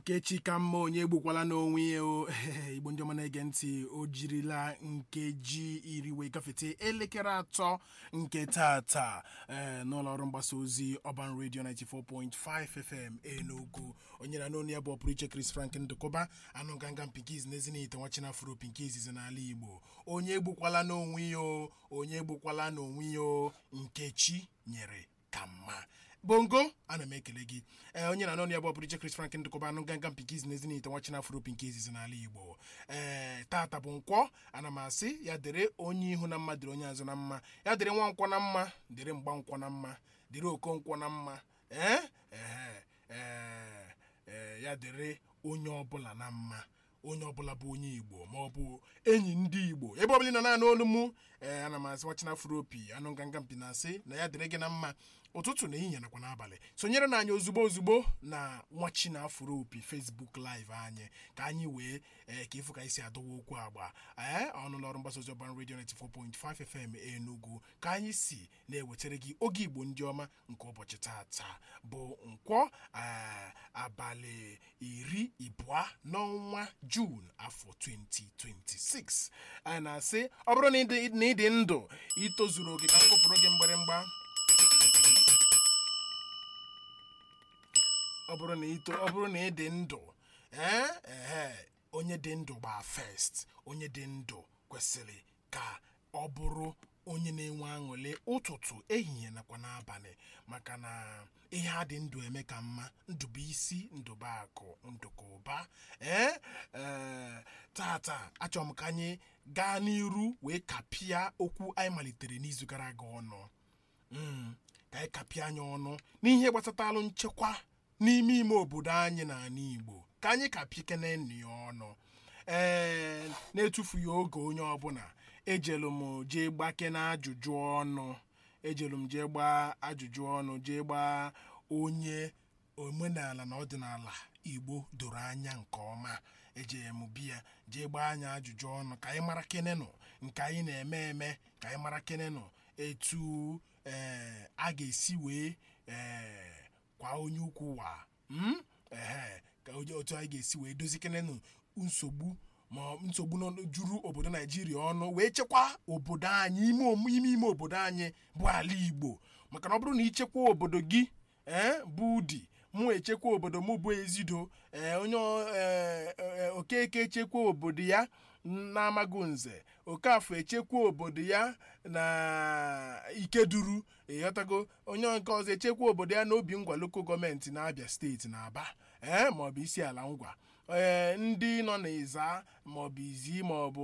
nkechi ka mma onye egbukwala n'onwe ya o igbo ndị ọma na-ege ntị o jirila nkeji iri wee gafete elekere atọ nke tata ee n'ụlọ ọrụ mgbasa ozi ọban redio 94.5 fm enugu onye na n'onu ya bụ ọpụrụ iche chris frank ndụkọba anụ ganga pinkiz n'ezinite nwachina afro pinkiz izi n'ala igbo onye egbukwala n'onwe ya o onye egbukwala n'onwe ya o nkechi nyere ka mma bongo ana m ekele gị ee onye na anọ ya bụ ọbụrụ iche chris frank ndụkọba anụ ganga pinkiz n'ezinite nwachina afro pinkiz n'ala igbo ee tata bụ nkwọ ana m asị ya dịrị onye ihu na mma dịrị onye azụ na mma ya dịrị nwa nkwọ na mma dịrị mgba nkwọ na mma dịrị okonkwọ na mma ee ee ee ee ya dịrị onye ọbụla na mma onye ọbụla bụ onye igbo ma ọ bụ enyi ndị igbo ebe ọbụla ị nọ naanị olu mụ ee ana m asị nwachina afropi anụ nganga mpi na-asị na ya dịrị gị na mma ụtụtụ na ehihie nakwa n'abalị sonyere na anyị ozugbo ozugbo na nwachina afropi facebook live anyị ka anyị wee ee ka ịfụ ka anyị si adọwa okwu agba ee ọnụlọ ọrụ mgbasa ozi ọban redio 94.5 fm enugu ka anyị si na-ewetara gị oge igbo ndị ọma nke ụbọchị tata bụ nkwọ ee abalị iri ịbụọ n'ọnwa juun afọ 2026 anyị na-asị ọ bụrụ na ị dị ndụ itozuru oke ka m kụpụrụ gị mgbịrịmgba ọ bụrụ na ito ọ bụrụ na ị dị ndụ ee ehe onye dị ndụ gbaa first onye dị ndụ kwesịrị ka ọ bụrụ onye na-enwe aṅụrị ụtụtụ ehihie nakwa n'abalị maka na ihe a dị ndụ eme ka mma ndụbụ isi ndụba akụ ndụka ụba ee ee tata achọrọ m ka anyị gaa n'iru wee kapịa okwu anyị malitere n'izu gara aga ọnụ ka anyị kapịa anya ọnụ n'ihe gbasatalụ nchekwa n'ime ime obodo anyị n'ala Igbo ka anyị kapịkene nnu ya ọnụ ee na-etufughị oge onye ọbụla ejelu m jee gbake na ajụjụ ọnụ ejelu m jee gbaa ajụjụ ọnụ jee gbaa onye omenala na ọdịnala Igbo doro anya nke ọma ejere m biya jee gbaa anya ajụjụ ọnụ ka anyị mara kenenụ nke anyị na-eme eme ka anyị mara kenenụ etu ee a ga-esi wee ee kwa onye ukwu wa ehe ka otu anyị ga-esi wee dozikenenụ nsogbu ma nsogbu juru obodo naijiria ọnụ wee chekwa obodo anyị ime ime obodo anyị bụ ala igbo maka na ọ bụrụ na ichekwa obodo gị ee bụ udi mụ echekwa obodo mụ bụ ezido ee onye okeke echekwa obodo ya na-amaghị nze okafọ echekwa obodo ya na ikeduru ịghọtago onye nke ọzọ echekwa obodo ya n'obi ngwa loko gọọmenti na-abịa steeti na aba ee maọbụ isi ala ngwa ee ndị nọ n'ịza maọbụ izi maọbụ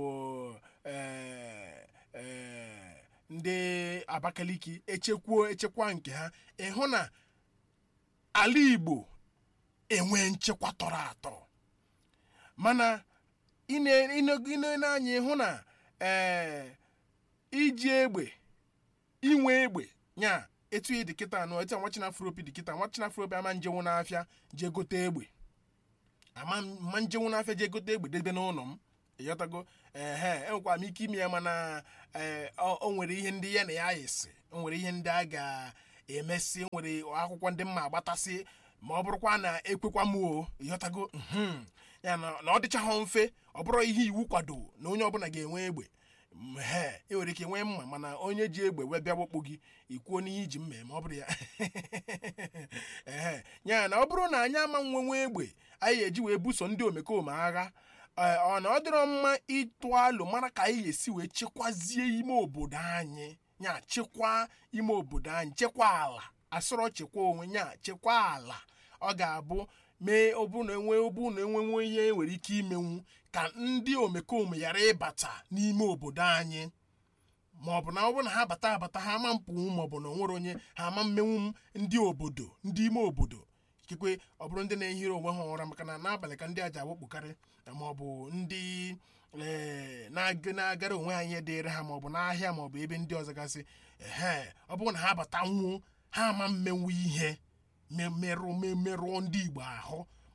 ndị abakaliki echekwuo echekwa nke ha ịhụ na ala igbo enwe nchekwa tọrọ atọ mana ịnene anya ịhụ na ee iji egbe inwe egbe nya etu dị kịta anụ etu nwachina afropi dị kịta nwachina afropi ama njenwu n'afịa jee gote egbe ama mma njenwu n'afịa jee gote egbe debe n'ụlọ m ịghọtago ehe enwekwara m ike ime ya mana o nwere ihe ndị ya na ya yisi o nwere ihe ndị a ga-emesi nwere akwụkwọ ndị mma agbatasị ma ọ bụrụkwa na ekwekwa m o ịghọtago ya na ọ dịchaghị mfe ọ bụrụ ihe iwu kwado na onye ọbụla ga-enwe egbe he ị nwere ike nwee mma mana onye ji egbe wee bịa gbakpụ gị ikwuo n'ihe iji mme ma ọ bụrụ ya ehe ya na ọ bụrụ na anyị ama nwenwe egbe anyị eji wee buso ndị omekome agha ọ na ọ dịrọ mma ịtụ alụ mara ka anyị ga-esi wee chekwazie ime obodo anyị nya chekwaa ime obodo anyị chekwa ala asọrọ chekwa onwe nya chekwa ala ọ ga-abụ mee ọbụrụ na enwe ọbụrụ na enwenwe ihe nwere ike imenwu ka ndị omekome ghara ịbata n'ime obodo anyị ma ọ bụ na ọ bụrụ na ha bata abata ha ama mpụnwu ma ọ bụ na onwere onye ha ama mmenwu ndị obodo ndị ime obodo ikekwe ọ bụrụ ndị na-ehiri onwe ha ụra maka na n'abalị ka ndị aja awakpokarị ma ọ bụ ndị na-agara onwe ha ihe dịịrị ha ma ọ bụ n'ahịa ma ọ bụ ebe ndị ọzọ gasị ehe ọ bụrụ na ha bata nwuo ha ama mmenwu ihe merụọ ndị igbo ahụ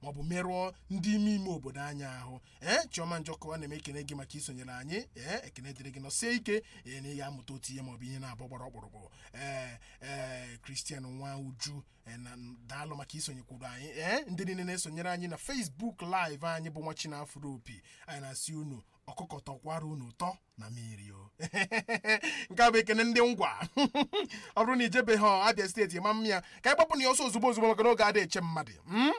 maọbụ merụọ ndị ime ime obodo anyị ahụ ee chiọma njọkọwa na-eme ekene gị maka isonyere anyị ee ekene dịrị gị nọsie ike ee na ị ga-amụta otu ihe maọbụ ihe na-abụ gbara ọkpụrụkpụ ee ee kristian nwa uju ee, na daalụ maka isonyekwuru anyị ee ndị niile na-esonyere anyị na facebook live anyị bụ nwa chinafro opi anyị na-asị unu ọkụkọ tọkwara unu ụtọ na mmiri o nke a bụ ekene ndị ngwa ọ bụrụ na ijebeghị abịa steeti ma m ya ka anyị gbapụ na ya ọsọ ozugbo ozugbo maka na oge adịghị eche mmadụ mm?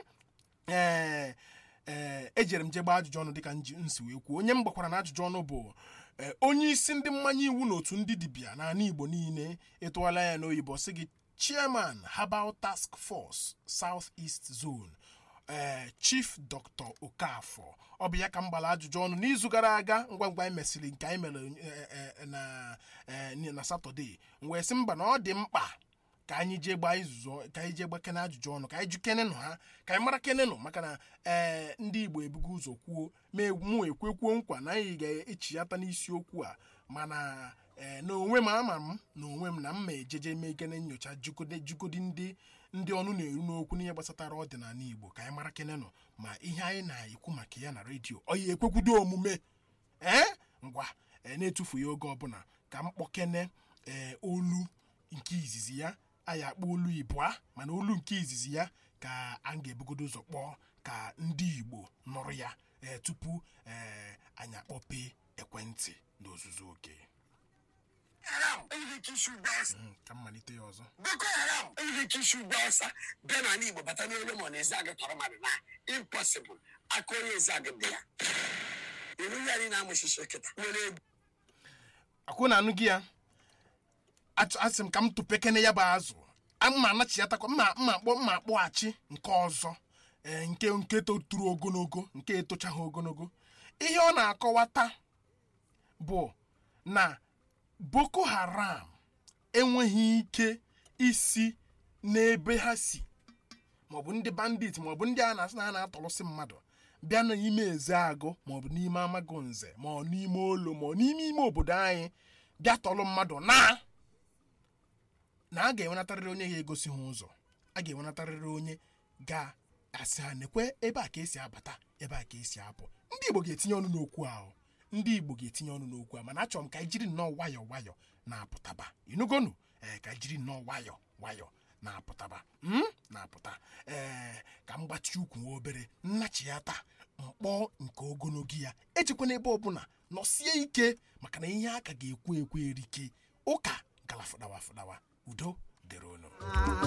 ee ee ejere m je gbaa ajụjụ ọnụ dịka nji nsi wee kwuo onye m gbakwara na ajụjụ ọnụ bụ ee, onye isi ndị mmanya iwu n'otu ndị dibịa n'ala igbo niile ịtụọla ya n'oyibo sị gị chairman herbal task force south east zone ee chief dr okafọ ọ bụ ya ka m gbara ajụjụ ọnụ n'izu gara aga ngwa ngwa anyị mesịrị nke anyị mere eh, eh, na eh, na satọde m wee sị mba na ọ dị mkpa ka anyị jee gbaa izuzu ka anyị jee gbakene ajụjụ ọnụ ka anyị jụ kenenụ ha ka anyị mara kenenụ maka na ee ndị igbo ebugo ụzọ kwuo ma mụ ekwekwuo nkwa na anyị ga-echiyata n'isiokwu a mana ee na onwe m ama m na onwe m na m ma ejeje mee gene nyocha jugode jugodi ndị ndị ọnụ na-eru n'okwu n'ihe gbasatara ọdịnala igbo ka anyị mara kenenụ ma ihe anyị na-ekwu maka ya na redio ọ ya ekwekwudo omume ee ngwa ee na-etufughị oge ọbụla ka m kpọkene ee olu nke izizi ya anyị akpọ olu ịbụa mana olu nke izizi ya ka a ga-ebugodo ụzọ kpọọ ka ndị igbo nụrụ ya ee tupu ee anyị akpọpe ekwentị n'ozuzu oke haram enweghị ike isi ugbo ọsa Mm, ka m malite ya ọzọ boko haram enweghị ike isi ugbo ọsa bịa n'ala igbo bata n'olu ma ọ na-ezi agụ tọrọ mmadụ na impossible aka onye ezi agụ dị ya iru ya anyị na-amụchichi kịta nwere egwu akwụ na anụ gị ya Achọ- asị m ka m tụpekene ya bụ azụ A- mma anachiatakwa mma mma akpọ mma akpọghachi nke ọzọ ee, nke nke toturu ogologo nke etochaghị ogologo ihe ọ na-akọwata bụ na boko haram enweghị ike isi n'ebe ha si maọbụ ndị bandit maọbụ ndị a na-asị na ha na-atọrọsị mmadụ bịa n'ime eze agụ maọbụ n'ime amago nze ma ọ n'ime olo ma ọ n'ime ime obodo anyị bịa tọrọ mmadụ na na a ga-enwenatarịrị onye ga-egosi ha ụzọ a ga-enwenatarịrị onye ga-asị ha nekwe ebe a ka esi abata ebe a ka esi apụ ndị igbo ga-etinye ọnụ n'okwu ahụ ndị igbo ga-etinye ọnụ n'okwu ahụ mana achọrọ m ka anyị jiri nnọọ nwayọ nwayọ na-apụtaba inugonu ee ka anyị jiri nnọọ nwayọ nwayọ na-apụtaba mm? na-apụta ee ka m gbachi ukwu nwa obere nnachiata mkpọ nke ogologo ya ejikwana ebe ọbụla nọsie ike maka na ihe aka ga-ekwu ekwu erike ụka gala fụdawa fụdawa udo dịrị unu